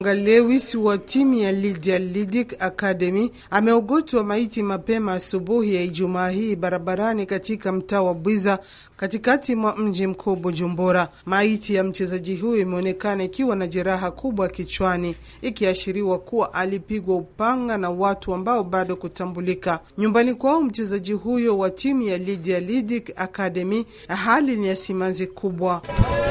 Lewis wa timu ya Lydia Lidic Academy ameogotwa maiti mapema asubuhi ya Ijumaa hii barabarani katika mtaa wa Bwiza katikati mwa mji mkuu Bujumbura. Maiti ya mchezaji huyo imeonekana ikiwa na jeraha kubwa kichwani, ikiashiriwa kuwa alipigwa upanga na watu ambao bado kutambulika. Nyumbani kwao mchezaji huyo wa timu ya Lydia Lidic Academy, hali ni ya simanzi kubwa.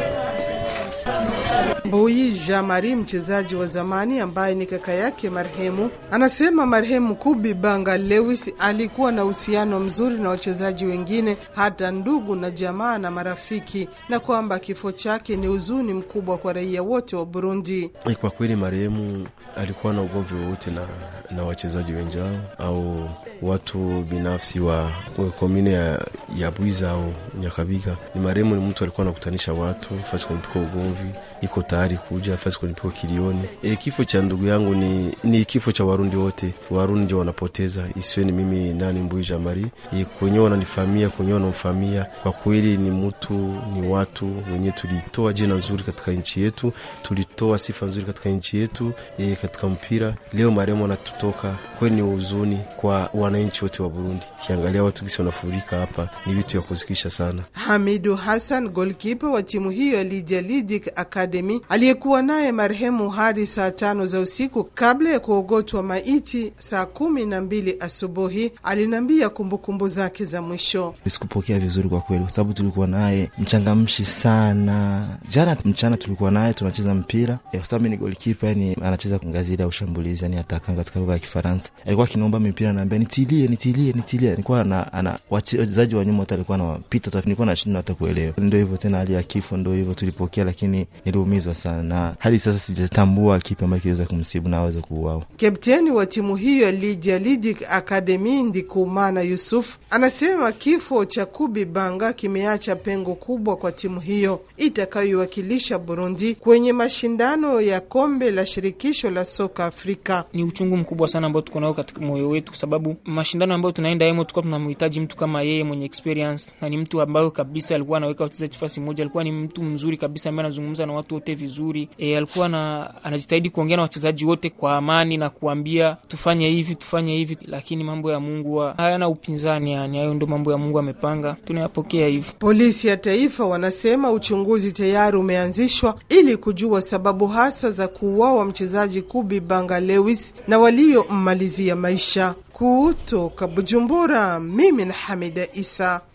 Mbuyi Jean Marie, mchezaji wa zamani ambaye ni kaka yake marehemu, anasema marehemu Kubi Banga Lewis alikuwa na uhusiano mzuri na wachezaji wengine, hata ndugu na jamaa na marafiki, na kwamba kifo chake ni huzuni mkubwa kwa raia wote wa Burundi. Kwa kweli marehemu alikuwa na ugomvi wowote na, na wachezaji wenzao au watu binafsi wa komine ya, ya Bwiza au Nyakabiga. Ni marehemu ni mtu alikuwa anakutanisha watu fasi kunipika ugomvi, iko tayari kuja fasi kunipika kilioni. E, kifo cha ndugu yangu ni, ni kifo cha Warundi wote. Warundi ndio wanapoteza, isiwe ni mimi nani Mbui Jamari e, kwenyewe wananifamia kwenyewe wanamfamia. Kwa kweli ni mtu ni watu wenyewe, tulitoa jina nzuri katika nchi yetu, tulitoa sifa nzuri katika nchi yetu e, katika mpira. Leo marehemu anatutoka, kweli ni huzuni kwa wananchi wote wa Burundi. Kiangalia watu gisi wanafurika hapa, ni vitu ya kusikisha sana. Hamidu Hassan, golkipa wa timu hiyo ya Lydia Lidic Academy, aliyekuwa naye marehemu hadi saa tano za usiku kabla ya kuogotwa maiti saa kumi na mbili asubuhi, aliniambia kumbukumbu zake za mwisho. Sikupokea vizuri kwa kweli, kwa sababu tulikuwa naye mchangamshi sana. Jana mchana tulikuwa naye tunacheza mpira, kwa sababu mi ni golkipa, yani anacheza ngazi ile ya ushambulizi, yani ataka katika lugha ya Kifaransa. Alikuwa akiniomba mipira, naambia nitilie, nitilie, nitilie. Nilikuwa na ana wachezaji wa nyuma wote alikuwa anawapita, nilikuwa nashindwa hata kuelewa. Ndio hivyo tena, hali ya kifo ndio hivyo, tulipokea, lakini niliumizwa sana, na hadi sasa sijatambua kipi ambacho kiweza kumsibu na aweze kuuawa. Kapteni wa timu hiyo ya Lydia Lidic Academy Ndikumana Yusuf anasema kifo cha Kubi Banga kimeacha pengo kubwa kwa timu hiyo itakayoiwakilisha Burundi kwenye mashindano ya kombe la shirikisho la soka Afrika. Ni uchungu mkubwa sana ambao tuko nao katika moyo wetu, kwa sababu mashindano ambayo tunaenda emo, tulikuwa tunamhitaji mtu kama yeye mwenye experience, na ni mtu ambayo kabisa alikuwa anaweka wachezaji fasi moja. Alikuwa ni mtu mzuri kabisa ambaye anazungumza na watu wote vizuri. E, alikuwa na, anajitahidi kuongea na wachezaji wote kwa amani na kuambia tufanye hivi tufanye hivi, lakini mambo ya Mungu hayana upinzani. Yani hayo ndo mambo ya Mungu amepanga, tunayapokea hivi. Polisi ya taifa wanasema uchunguzi tayari umeanzishwa ili kujua sababu hasa za kuuawa mchezaji Kubi Banga Lewis na waliommalizia maisha. Kutoka Bujumbura, mimi na Hamida Isa.